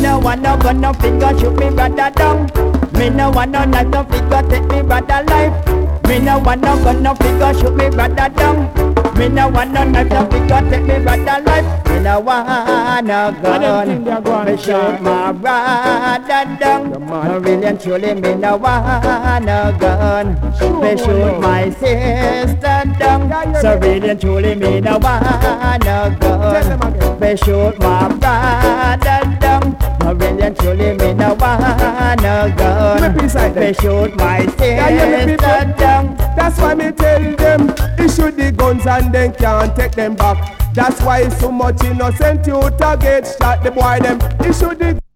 no want no gun, no finger shoot me brother down. Me no want no knife, no finger take me brother life. Me no want no gun, no finger shoot me brother down. Me no want no knife, no finger take me brother life. Me no want no them think they're gun, going me to shoot shot. my brother down. mad. No really and truly me no want no gun. Sure, Me boy, shoot no. my sister Yeah, down. yeah, So yeah. really and truly me no want no Tell them gun. again. Me shoot my brother down. No really and truly me no want no gun. Let me beside them. Me shoot my Yeah, yeah, me sister people. down. That's why me tell them issue the guns and then can't take them back. That's why so much innocent youth a get shot. The boy them issue the